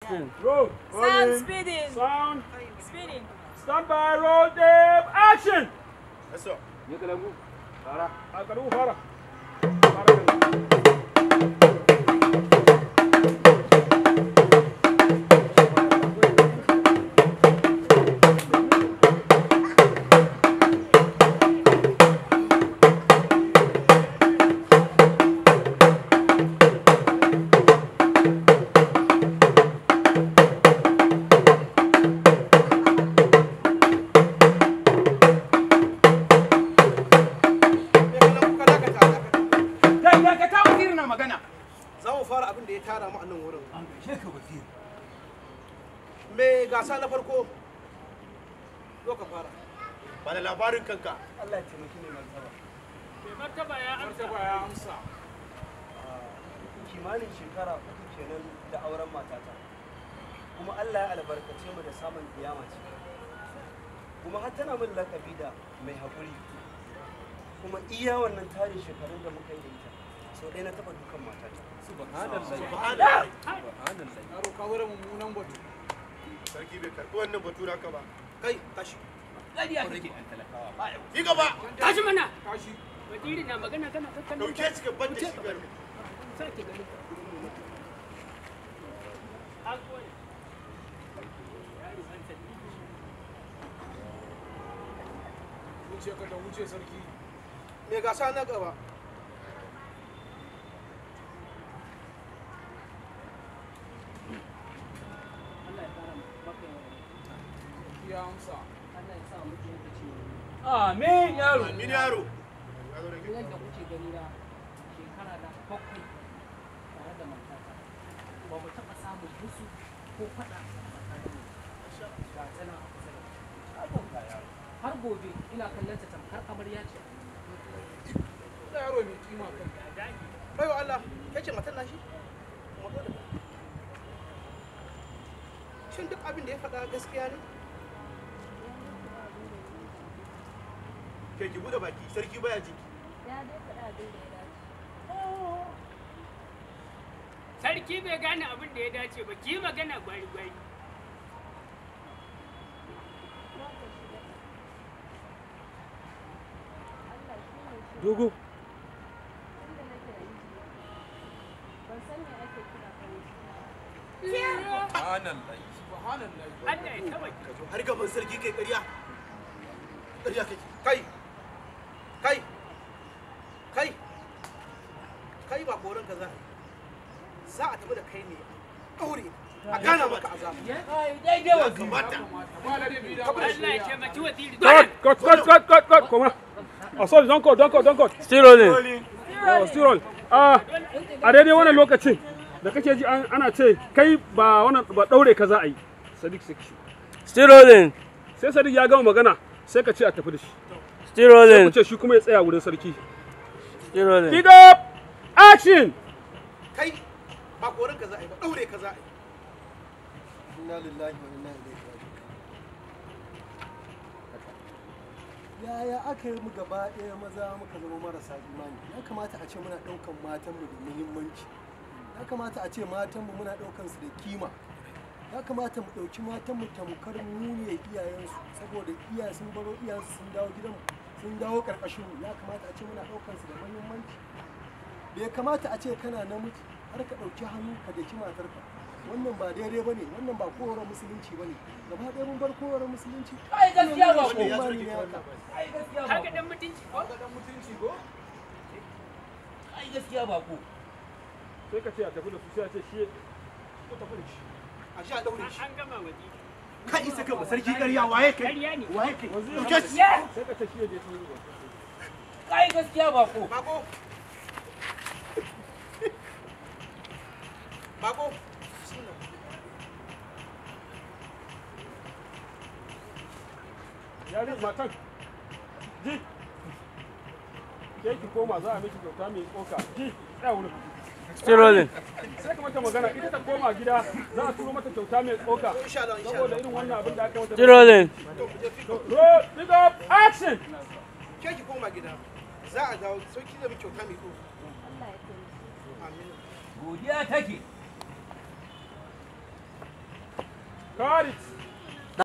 Action. Roll. Sound Rolling. speeding. Sound. Speeding. Stand by. Roll tape. Action. Yes, sir. Ya kalangu. Fara. A kalangu fara. Fara kalangu. Kai kai ka ta waziri na magana. Za mu fara abin da ya tara mu a nan wurin. An gaishe ka waziri. Me gasa na farko? Zo ka fara. Ba da labarin kanka. Allah ya taimaki ne martaba. Mai martaba ya amsa. Martaba ya amsa. kimanin shekara uku kenan da auren matata kuma Allah ya albarkace mu da samun kiyama ce kuma har tana min lakabi da mai haƙuri kuma iya wannan tarin shekarun da muka yi da ita sau ɗaya na taɓa dukan matata Subhanallah. Yaro ka wurin mummunan batu. Sarki bai karɓi wannan batu naka ba. Kai, tashi. Ƙarya kake ɗan talakawa. Ba yau. Yi gaba. Tashi mana. Tashi. Waziri na magana kana kakkan. Dauke shi ka bar da shi garin. Sake ganin ka. Alƙawari. Yaro an sani. Wuce ka da wuce sarki. Me gasa na gaba? Allah ya fara maka yawa. Ya amsa. Allah ya sa muku lokaci ne. Amin yaro. Amin yaro. Yadda kuke gani na shekara da bakwai tare da matata ba mu taɓa samun musu ko faɗa a tsakaninmu. Ga tsana a kusa da mu. har gobe ina kallon ta tamkar amarya ce Da yaro mai kima kan. Baiwa Allah, ke ce matan nashi? Kuma ko da Shin duk abin da ya faɗa gaskiya ne? Ke ki bude baki, sarki baya ji. Ya dai faɗa abin da ya dace. sarki bai gane abin da ya dace ba ki magana gwari gwari Na ka shiga. Allah shi ne shi. Dogo. Inda nake da miji. Ban san me ake kira farin ciki. Subhanallah. Allah ya taba ki Har gaban sarki kai ƙarya. Ƙarya kake. Kai. Kai. Kai. Kai ba koran ka za a yi. Za a tafi da kai ne. Ɗaure. A gana maka azaba. Daidai Ya waziri. kamata. Ba ladabi da Allah ya taimaki waziri Cut, cut, cut, cut, cut, cut. Come on. Oh, sorry, don't cut, don't cut, don't cut. Still rolling. Oh, still roll. Ah, a daidai wannan lokacin da kake ji an- ana ce kai ba wannan ba daure ka za a yi. Sadiq sai shi. Still rolling. Sai Sadiq ya gama magana sai ka ce a tafi da shi. Still Sai rolling. ku ce shi kuma ya tsaya wurin sarki. Still rolling. Pick up. Action. Kai ba koran ka za a yi ba. Ɗaure ka za a yi. inna lillahi wa inna ilaihi raji'un yaya aka yi mu gaba ɗaya maza muka zama marasa imani ya kamata a ce muna ɗaukan matanmu da muhimmanci ya kamata a ce matanmu muna ɗaukan su da kima ya kamata mu ɗauki matanmu tamkar mu ne iyayensu saboda iyaye sun baro iyayensu sun dawo gidanmu sun dawo ƙarƙashin mu ya kamata a ce muna ɗaukan su da muhimmanci bai kamata a ce kana namiji har ka ɗauki hannu ka daki matarka wannan ba daidai ba ne wannan ba kowarar musulunci ba ne gaba ɗaya mun bar kowarar musulunci Ai gaskiya ba ko. Wannan imani ne haka. Ai gaskiya ba haka ko. dan mutunci ko Ga dan mutunci go. Ai gaskiya ba ko. Sai ka ce a tafi da su sai a ce shi ko tafi da shi. A ji a ɗaure shi. an gama waziri Ka isa ka ba sarki ƙarya waye kai? ƙarya ne Waye kai? Ɗauke shi. Sai ka ce shi ya je su yi. Ai gaskiya ba ko. Bako. Bako. Yari matan. Ji. Ke ki koma za a miki kyauta mai tsoka. Ji. Tsaya wurin. Still rolling. sai ka mata magana ita ta koma gida za a turo mata kyauta mai tsoka Insha Allah, insha saboda Allah. irin wannan abin da aka mata Still rolling. roll pick up action Ke ki koma gida. Za a dawo sauki da mu kyauta mai ko. Allah ya taimake. Amin. Godiya take. Cut it.